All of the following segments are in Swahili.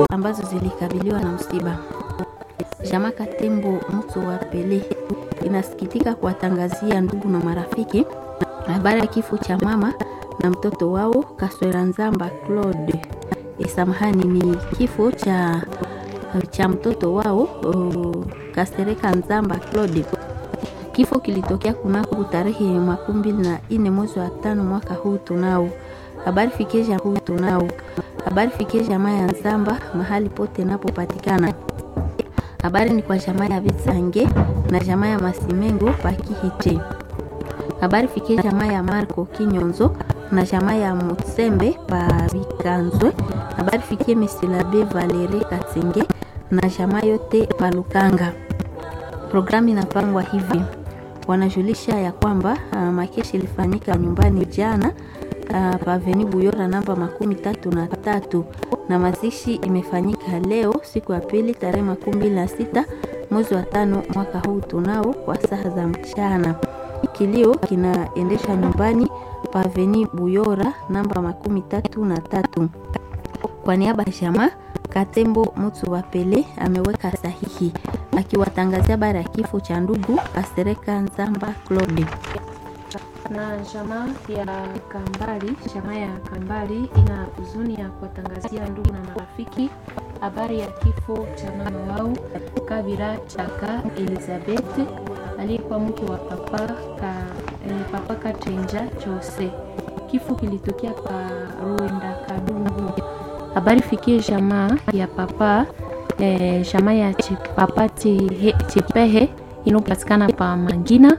ambazo zilikabiliwa na msiba. Jamaa Katembo Mto wa Pele inasikitika kuwatangazia ndugu na marafiki habari ya kifo cha mama na mtoto wao Kaswera Nzamba Claude. E, samahani ni kifo cha cha mtoto wao uh, Kasereka Nzamba Claude. Kifo kilitokea kunako tarehe makumi mbili na nne mwezi wa tano mwaka huu tunao habari fikisha huu tunao habari fikie jamaa ya Nzamba mahali pote napopatikana. Habari ni kwa jamaa ya Vitsange na jamaa ya Masimengo Pakihite. Habari fikie jamaa ya Marco Kinyonzo na jamaa ya Mutsembe pa Bikanzwe. Habari fikie Mesilabe Valere Katsenge na jamaa yote pa Lukanga. Programu inapangwa hivi, wanajulisha ya kwamba uh, makeshi ilifanyika nyumbani jana uh, paveni Buyora namba makumi tatu na tatu na mazishi imefanyika leo siku ya pili tarehe makumi mbili na sita mwezi wa tano mwaka huu tunao kwa saa za mchana. Kilio kinaendesha nyumbani paveni Buyora namba makumi tatu na tatu. Kwa niaba ya jamaa Katembo Mutu wa Pele ameweka sahihi akiwatangazia habari ya kifo cha ndugu Asereka Nzamba Claude na jamaa ya Kambali. Jamaa ya Kambali ina huzuni ya kuwatangazia ndugu na marafiki habari ya kifo cha mama wao Kabira Chaka Elizabeth aliyekuwa mke wa papa ka, eh, papa Katrenja Chose. Kifo kilitokea pa Ruenda Kadungu. Habari fikie jamaa ya papa eh, jamaa ya papa Chipehe inayopatikana pa Mangina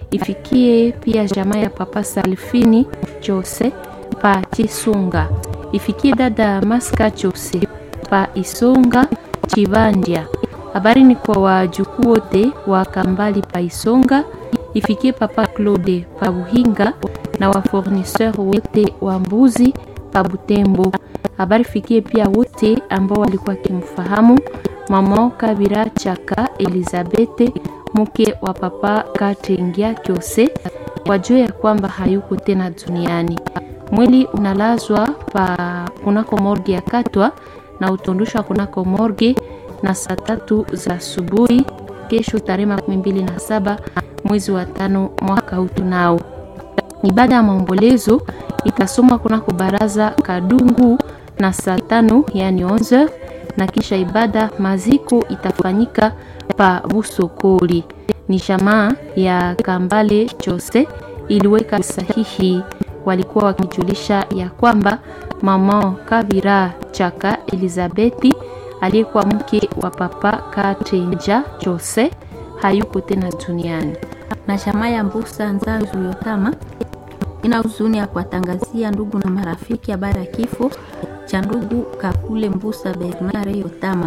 ifikie pia jamaa ya papa Salfini Chose pa Chisunga, ifikie dada Maska Chose pa Isonga Chivandia. Habari ni kwa wajukuu wote wa Kambali pa Isonga, ifikie papa Claude pa Buhinga na waforniseur wote wa mbuzi pa Butembo. Habari fikie pia wote ambao walikuwa kimfahamu mama Kabira Chaka Elizabeth mke wa papa Katengia Kyose wajue ya kwamba hayuko tena duniani. Mwili unalazwa pa kunako morgi ya Katwa na utondoshwa kunako morgi na saa tatu za asubuhi kesho tarehe makumi mbili na saba mwezi wa tano mwaka huu tunao. Ibada ya maombolezo itasomwa kunako baraza Kadungu na saa tano yani 11 na kisha ibada maziko itafanyika pa Busokoli. Ni jamaa ya Kambale Chose iliweka sahihi, walikuwa wakijulisha ya kwamba mama Kabira Chaka Elizabeti aliyekuwa mke wa papa Katenja Chose hayuko tena duniani. Na jamaa ya Mbusa Nzanzu Yotama ina huzuni ya kuwatangazia ndugu na marafiki habari ya kifo cha ndugu Kakule Mbusa Bernard Yotama.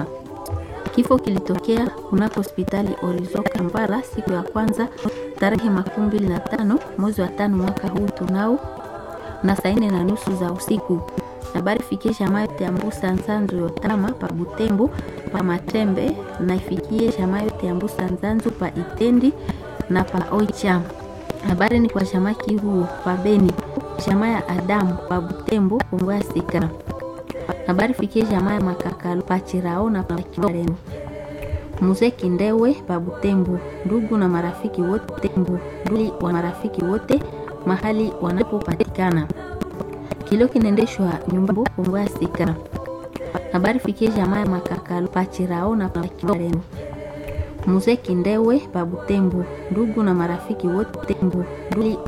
Kifo kilitokea kunako hospitali Orizo Kampala siku ya kwanza tarehe makumi mbili na tano mwezi wa tano mwaka huu tunao na saa nne na nusu za usiku. Habari fikie jamaa yote ya Mbusa Nzanzu Yotama pa Butembo pa Matembe na ifikie jamaa yote ya Mbusa Nzanzu pa Itendi na pa Oicha. Habari ni kwa jamaa Kihuo pa Beni, jamaa ya Adamu pa Butembo Kongoya Sika habari fikie jamaa ya Makakalo Pachirao na Pakimareno Mzee Kindewe pa Butembo, ndugu na marafiki wote Tembo, ndugu wa marafiki wote mahali wanapopatikana. Kilio kinaendeshwa nyumbani Kongoya Sika. Habari fikie jamaa ya Makakalo Pachirao na Pakimareno Mzee Kindewe pa Butembo, ndugu na marafiki wote Tembo, ndugu